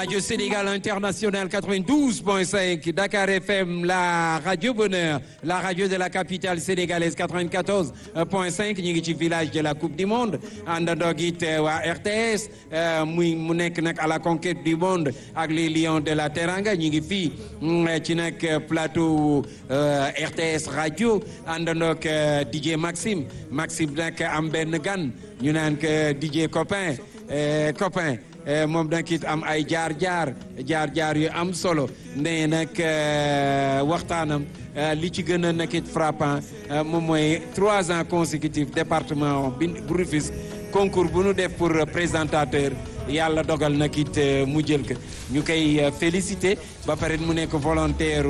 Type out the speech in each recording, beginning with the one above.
Radio Sénégal International 92.5, Dakar FM, la Radio Bonheur, la radio de la capitale sénégalaise 94.5 ñu ngi ci village de la Coupe du Monde àndandoo it waa RTS muy mu nekk nag à la conquête du monde ak les Lions de la Teranga ñu ngi fii ci nag plateau RTS radio àndandoo ak DJ Maxime Maxime nag am benn gan ñu naan que DJ copain copain moom nag it am ay jaar-jaar jaar-jaar yu am solo nee nag waxtaanam li ci gën a nag it frappant moom mooy trois ans consécutifs département bi bu Rufisque concours bu nu def pour présentateur yàlla dogal nag it mu jël ko ñu koy félicité ba pare mu nekk volontaire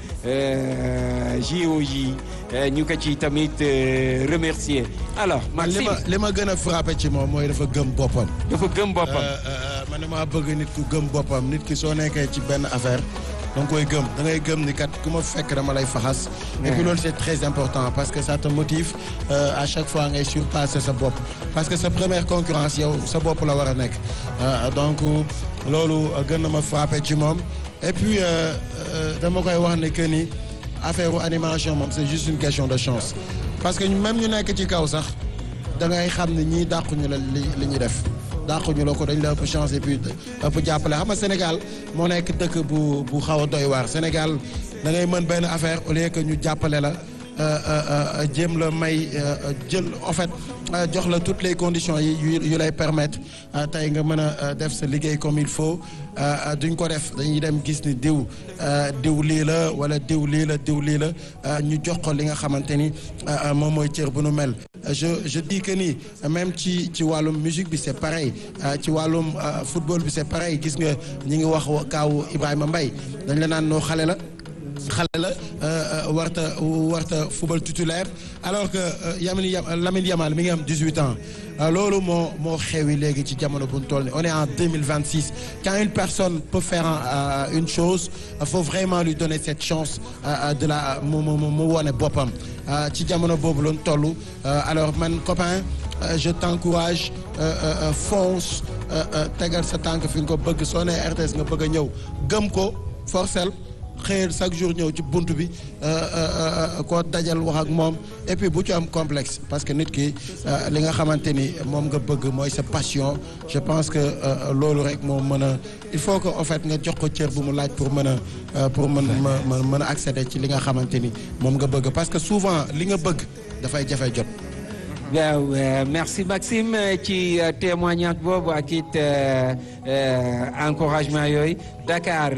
JOJ ñu ko ci tamit remercier alors Maxime li ma li ma gën a frappé ci moom mooy dafa gëm boppam. dafa gëm boppam. man damaa bëgg nit ku gëm boppam nit ki soo nekkee ci benn affaire da nga koy gëm da ngay gëm ni kat ku ma fekk dama lay faxas. et puis loolu c'est très important parce que ça te motive à chaque fois ngay surpasser sa bopp. parce que sa première concurrence yow sa bopp la war a nekk donc loolu gën na ma frappé ci moom et puis dama koy wax ne que ni. affaire animation moom c'est juste une question de chance parce que même ñu nekk ci kaw sax da ngay xam ne ñii dàquñu la li li ñuy def dàquñu la ko dañ la ëpp chance et puis ëpp jàppale xam nga Sénégal moo nekk dëkk bu bu xaw a doy waar Sénégal da ngay mën benn affaire au lieu que ñu jàppale la jéem la may jël en fait jox la toutes les conditions yi yu lay permettre tey nga mën a def sa liggéey comme il faut duñ ko def dañuy dem gis ni diw diw lii la wala diw lii la diw lii la ñu jox ko li nga xamante ni moom mooy cër bu nu mel. je je dis que ni même ci ci wàllum musique bi c'est pareil ci wàllum football bi c'est pareil gis nga ñi ngi wax kaawu Ibrahima Mbaye dañ la naan noo xale la. xale la warta warta football titulaire alors que Lamine Lamine Yamal mi ngi am 18 ans loolu moo moo xewi léegi ci jamono bu ñu toll nii on est en 2026 quand une personne peut faire une chose il faut vraiment lui donner cette chance de la mu mu mu wone boppam ci jamono boobu la ñu toll alors man copain je t'encourage fonce tegal sa tànk fi nga ko bëgg soo nee RTS nga bëgg a ñëw gëm ko forcel xëyal chaque jour ñëw ci bunt bi koo dajal wax ak moom et puis bu ci am complexe parce que nit ki li nga xamante ni moom nga bëgg mooy sa passion je pense que loolu rek moo mën a il faut que en fait nga jox ko cër bu mu laaj pour mën a pour mën ma mën a accéder ci li nga xamante ni moom nga bëgg parce que souvent li nga bëgg dafay jafe jot. waaw merci Maxime ci témoignage boobu ak it encouragement yooyu Dakar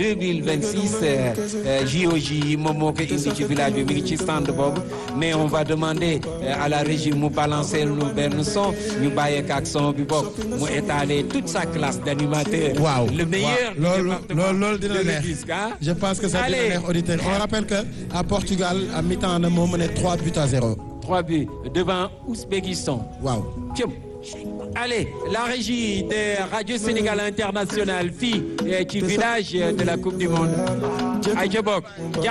2026 JOJ yi moom moo ko indi ci village bi mi ngi ci stand boobu mais on va demander à la régie mu balancer lu benn son ñu bàyyeek ak son bi bokk mu étaler toute sa classe d'animateur. waaw le meilleur. loolu loolu loolu dina neex je pense que ça dina neex auditeur on rappelle que à Portugal à mi-temps na moo mené 3 buts à 0. 3 buts devant Ouzbékistan. waaw. Allez, la régie de Radio Sénégal International fii ci village de la Coupe du Monde. Aïcha Bok